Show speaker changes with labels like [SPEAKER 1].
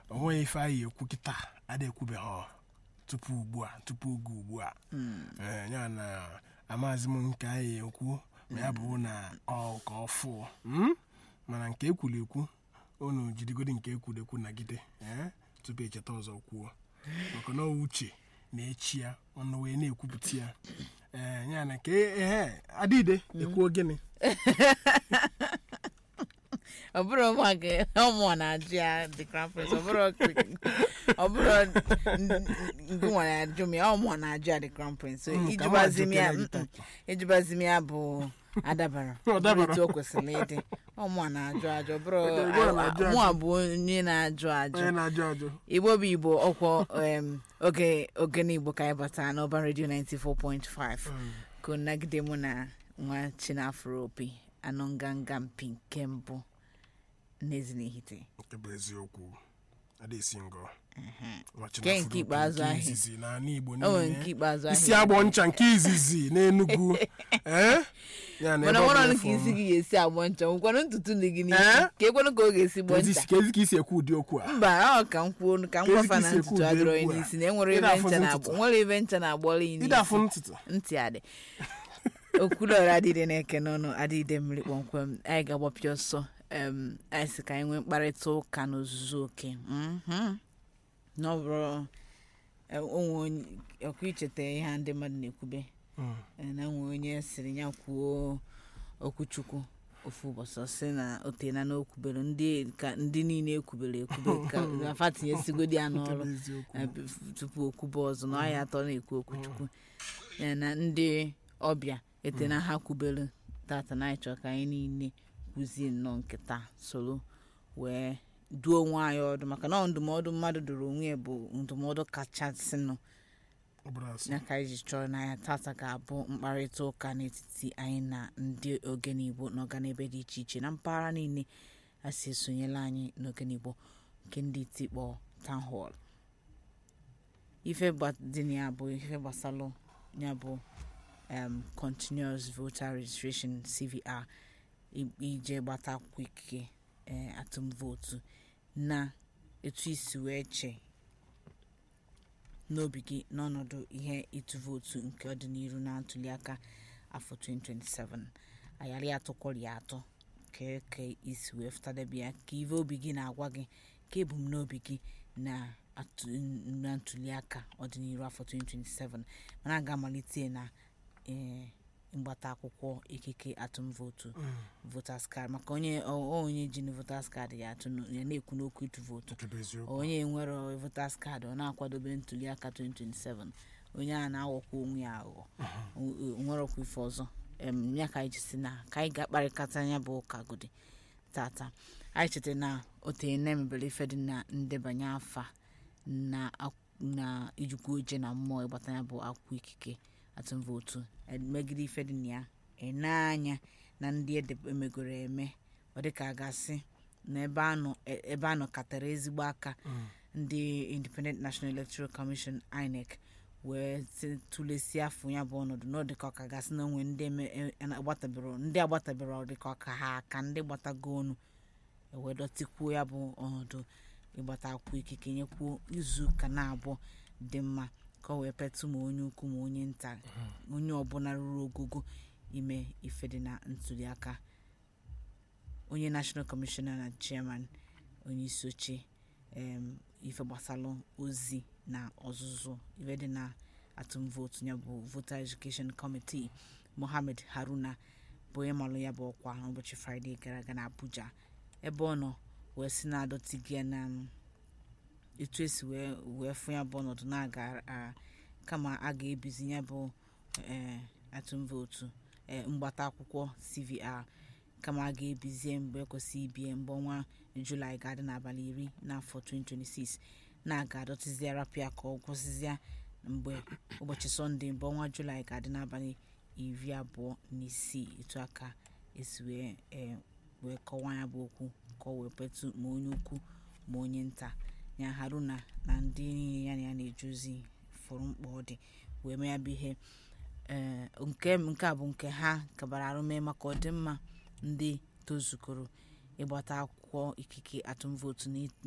[SPEAKER 1] o nweghị ife anyị ekwu kịta ada ekwubeghị ọ tupu ugbu a tupu oge ugbu a Ee, ya na amaghịzi m nke anyị ekwu ma ya bụ na ọ ka ọ fụ Mm? mana nke ekwuru ekwu unu jidigodi nke ekwuru ekwu nagide ee, tupu echeta ọzọ kwuo maka na ọ uche na-echi ya ọnụ wee na-ekwupụta ya ee ya na ka ehe adịde ekwuo gịnị
[SPEAKER 2] ọ bụrụ ụmụaka ụmụ na-ajụ ya the crown prince ọ bụrụ ọ bụrụ nke nwa na-ajụ m ya ụmụ na-ajụ ya the crown prince so
[SPEAKER 1] Mm, ka
[SPEAKER 2] ijubazi m ya
[SPEAKER 1] nwa ajụ
[SPEAKER 2] mm, ijubazi m ya bụ adabara
[SPEAKER 1] Ọ dabara.
[SPEAKER 2] etu o kwesịrị ịdị ụmụ na-ajụ ajụ ọ bụrụ
[SPEAKER 1] Ụmụ a na-ajụ ajụ.
[SPEAKER 2] mụ a bụ onye na-ajụ ajụ
[SPEAKER 1] onye na-ajụ ajụ
[SPEAKER 2] igbo bụ igbo ọkwọ em, oge ogene igbo ka anyị batara n'ọban redio 94.5 ka nagide mụ na nwa chinafro opi anụ nganga mpi nke mbụ n'ezinihite
[SPEAKER 1] nke bụ eziokwu adaesi ngọ
[SPEAKER 2] Nke nke ikpeazụ ahụ.
[SPEAKER 1] izizi n'ala igbo
[SPEAKER 2] o nwere
[SPEAKER 1] niile
[SPEAKER 2] nke ikpeazụ
[SPEAKER 1] isi
[SPEAKER 2] ahụ
[SPEAKER 1] agbọ ncha nke izizi n'enugwu ee ya na
[SPEAKER 2] mana
[SPEAKER 1] ebe ọ
[SPEAKER 2] nwere
[SPEAKER 1] bụ
[SPEAKER 2] ọnụ ka
[SPEAKER 1] afọ-
[SPEAKER 2] isi gị ga-esi agbọ ncha nwekwanụ ntutu dị gị
[SPEAKER 1] Eh?
[SPEAKER 2] n'isi ka ekwenụ ka ọ ga-esi gbọ
[SPEAKER 1] Kezi-
[SPEAKER 2] ncha
[SPEAKER 1] kezi ka isi ekwu ụdị okwu a
[SPEAKER 2] mba ọ ka m kwuo ka m
[SPEAKER 1] Ka
[SPEAKER 2] gwafa
[SPEAKER 1] ezi
[SPEAKER 2] na
[SPEAKER 1] ka isi ekwu
[SPEAKER 2] ntutu
[SPEAKER 1] ụdị
[SPEAKER 2] adịrọ
[SPEAKER 1] egwu a.
[SPEAKER 2] n'isi na enwere
[SPEAKER 1] Ị
[SPEAKER 2] ebe
[SPEAKER 1] na-afụzi
[SPEAKER 2] ncha na
[SPEAKER 1] ntutu.
[SPEAKER 2] nwere ebe ncha na-agbọrọ ya
[SPEAKER 1] ịda afụ
[SPEAKER 2] n'isi
[SPEAKER 1] ntụtụ
[SPEAKER 2] ntị adị okwulọra adịde na-eke n'ọnụ adịde mmiri kpọmkwem anyị ga-agbapịa ọsọ em, anyị sị ka anyị nwee mkparịta ụka n'ozuzu oke Mhm. na ọ bụrụ eh, onwe onye ọkụ icheta ihe a ndị mmadụ na-ekwube
[SPEAKER 1] Mm.
[SPEAKER 2] eh, na nwe onye sịrị ya kwuo okwuchukwu ofu ụbọchị ọ sị na o teena na okwubere ndị ka ndị niile ekwubere ekwube ka afa tinyesigodi ya
[SPEAKER 1] Nke bụ
[SPEAKER 2] n'ọrụ
[SPEAKER 1] eziokwu.
[SPEAKER 2] eh, b- tupu okwube ọzọ na ọya atọ na-ekwu okwuchukwu ya na ndị ọbịa ete na ha kwubere tata na anyị chọrọ ka anyị niile kwuzie nnọọ nkịta soro wee duo onwe anyị ọdụ maka na ọ ndụmọdụ mmadụ dụrụ onwe ya bụ ndụmọdụ kachasịnụ
[SPEAKER 1] Ọ bụrụ asị.
[SPEAKER 2] ya ka anyị ji chọrọ n'anya tata ga-abụ mkparịta ụka n'etiti anyị na ndị ogene igbo n'ọganebe dị iche iche na mpaghara niile a si esonyela anyị n'ogene igbo nke ndị tikpọ town hall ife gba- dị na ya bụ ife gbasalụ ya bụ um, continuous voter registration cvr i- ije gbata akwụkwọ ikike eh, atụm vootu na etu isi wee chee n'obi gị n'ọnọdụ ihe ịtụ vootu nke ọdịnihu na ntuliaka afọ 2027 ayarị atọ kwọrị atọ ka ka isi wee fụtadebe ya ka ive obi gị na-agwa gị ka ebumnobi gị na atụ- na ntuliaka ọdịnihu afọ 2027 mana a ga-amalite na eh, mgbata akwụkwọ ikike atụm vootu voters card maka onye ọ- onye ji na voters card ya atụ n- ya na-ekwu n'okwu ịtụ vootu
[SPEAKER 1] Nke bụ eziokwu.
[SPEAKER 2] onye nwere voters card ọ na-akwadobe ntuliaka 2027 onye a na-aghọkwa onwe ya aghụghọ O- o- nwerọkwa ife ọzọ em, ya ka anyị ji si na ka anyị ga-akparịkata anya bụ ụka godi tata anyị cheta na otenye na emebere ife dị na ndebanye afa na ak- na ijikwa oje na mmụọ ịgbata ya bụ akwụkwọ ikike atụm vootu megide ife dị na ya ene anya na ndị ede- emegoro eme ọ dịka a gasị na ebe anọ e- ebe anọ katara ezigbo aka ndị independent national electoral commission inec wee si- tụlesie afọ ya bụ ọnọdụ na ọ dịka ọka gasị na onwe ndị eme- e- e- agbatabero ndị agbatabero ọ dịka ọka ha aka ndị gbatago ọnụ ewee dọtịkwuo ya bụ ọnọdụ ịgbata akwụkwọ ikike nyekwuo izu ụka na-abụọ dị mma ka ọ wee petụ ma onye ukwu ma onye nta onye ọbụla ruru ogogo ime ife dị na ntuliaka onye national commissioner na chairman onye isi oche em, ife gbasalụ ozi na ọzụzụ ife dị na atụm vootu ya bụ voter education committee mohammed haruna bụ onye malụ ya bụ ọkwa n'ụbọchị fraịde gara aga na abuja ebe ọ nọ wee si na-adọtigi ya na mm, etu esi wee wee fụ ya bụ ọnọdụ na-aga a- kama a ga-ebizi ya bụ eh, atụm vootu eh, mgbata akwụkwọ cvr kama a ga-ebizie mgbe ekwesịghị ibie mgbe ọnwa julaị ga-adị n'abalị iri n'afọ 2026 na-aga adọtịzi arapịa ka ọ gwụsịzịa mgbe ụbọchị sọnde mgbe ọnwa julaị ga-adị n'abalị iri abụọ na isii etu aka esi wee eh, wee kọwaa ya bụ okwu ka ọ wee petụ ma onye ukwu ma onye nta ya haruna na ndị niile ya na ya na-eje ozi fụrụ mkpa ọ dị wee mee ya bụ ihe ee nke nke a bụ nke ha kabara arụme maka ọdịmma ndị tozukoro ịgbata akwụkwọ ikike atụm vootu